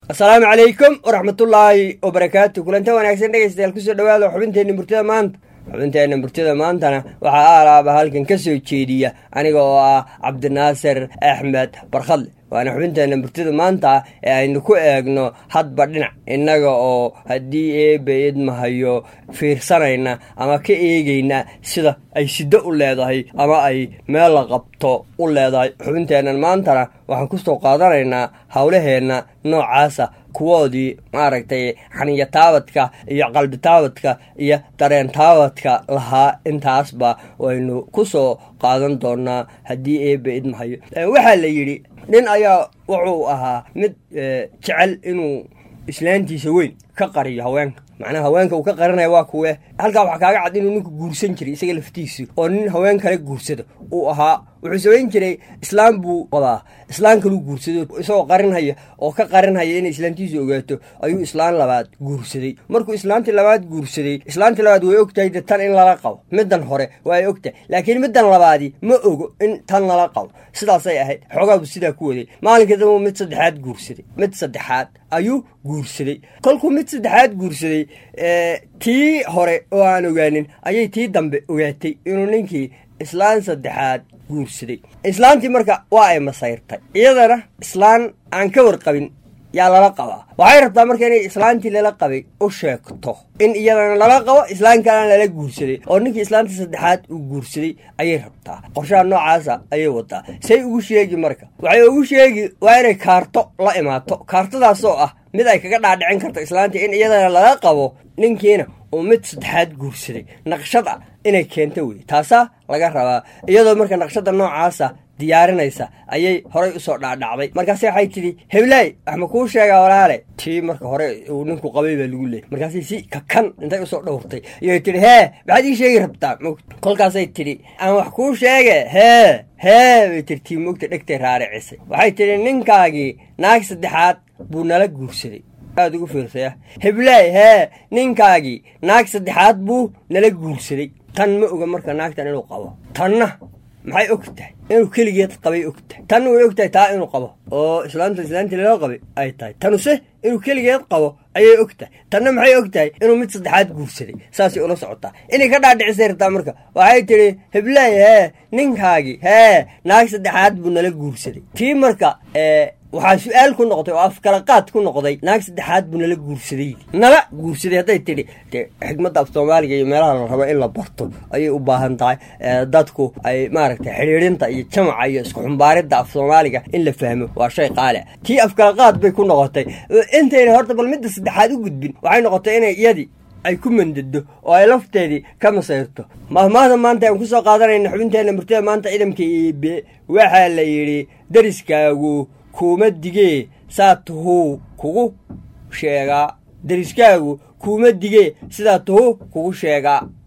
asalaamu calaykum waraxmatullaahi wabarakaatu kulanta wanaagsan dhegaystayaal kusoo dhawaada xubinteenna murtida maanta xubinteenna murtida maantana waxaa aalaaba halkan ka soo jeediya aniga oo ah cabdinaasir axmed barkhadle waana xubinteenna murtida maanta ee aynu ku eegno hadba dhinac innaga oo haddii eebe idmahayo fiirsanayna ama ka eegayna sida ay siddo u leedahay ama ay meel la qabto u leedahay xubinteennan maantana waxaan kusoo qaadanaynaa howlaheenna noocaasa kuwoodii maaragtay xaniya taabadka iyo qalbi taabadka iyo dareen taabadka lahaa intaasba waynu kusoo qaadan doonaa haddii eebe idmahayo waxaa la yidhi nin ayaa wuxuu ahaa mid jecel inuu islaantiisa weyn ka qariyo haweenka macnaha haweenka uu ka qarinaya waa kuwe halkaa waxaa kaaga cad inuu ninku guursan jiray isaga laftiisu oo nin haween kale guursada uu ahaa wuxuu samayn jiray islaam buu wadaa islaan kaluu guursado isagoo qarinhaya oo ka qarinhaya inay islaantiisu ogaato ayuu islaan labaad guursaday markuu islaantii labaad guursaday islaantii labaad way ogtahay de tan in lala qabo middan hore waa ay ogtahay laakiin middan labaadi ma ogo in tan lala qabo sidaasay ahayd xoogaabu sidaa ku waday maalinka dambu mid saddexaad guursaday mid saddexaad ayuu guursaday kolkuu mid saddexaad guursaday tii hore oo aan ogaanin ayay tii dambe ogaatay inuu ninkii islaan saddexaad guursaday islaantii marka waa ay masayrtay iyadana islaan aan ka warqabin yaa lala qabaa waxay rabtaa marka inay islaantii lala qabay u sheegto in iyadana lala qabo islaan kalena lala guursaday oo ninkii islaantii saddexaad uu guursaday ayay rabtaa qorshaha noocaasa ayay wadaa say ugu sheegi marka waxay ugu sheegi waa inay kaarto la imaato kaartadaasoo ah mid ay kaga dhaadhicin karto islaantii in iyadana lala qabo ninkiina uu mid saddexaad guursaday naqshad ah inay keento wey taasaa laga rabaa iyadoo marka naqshada noocaasa diyaarinaysa ayay horay usoo dhaadhacday markaase waxay tidhi heblaay wax ma kuu sheegaa walaale tii marka hore uu ninku qabay baa lagu leeyay markaasay si kakan intay usoo dhowrtay ayay tidhi hee maxaad ii sheegi rabtaa kolkaasay tidhi aan wax kuu sheege hee hee bay tir tii mogta dhegtay raaricisay waxay tidhi ninkaagii naag saddexaad buu nala guursaday aad ugu fiirsaya heblaay hee ninkaagii naag saddexaad buu nala guursaday tan ma oga marka naagtan inuu qabo tanna maxay og tahay inuu keligeed qabay og tahay tanna way og tahay taa inuu qabo oo islaanta islaantii lala qabay ay tahay tanuse inuu keligeed qabo ayay og tahay tanna maxay og tahay inuu mid saddexaad guursaday saasay ula socotaa inay ka dhaadhicisay rabtaa marka waxay tidhi heblaay hee ninkaagii hee naag saddexaad buu nala guursaday tii marka waxaa su-aal ku noqday oo afkalaqaad ku noqday naag saddexaad buu nala guursaday nala guursaday hadday tidhi de xikmadda af soomaaliga iyo meelaha la rabo in la barto ayay u baahan tahay dadku ay maaragtay xidhiidhinta iyo jamaca iyo isku xumbaaridda af soomaaliga in la fahmo waa shay qaali ah tii afkalaqaad bay ku noqotay intayna horta bal midda saddexaad u gudbin waxay noqotay inay iyadii ay ku mandado oo ay lafteedii ka masayrto mahmaahda maanta aan kusoo qaadanayna xubinteenna murtida maanta ciidamka iibe waxaa la yidhi dariskaagu kuuma digee saa tuhuu kugu sheegaa dariskaagu kuuma digee sidaa tuhuu kugu sheegaa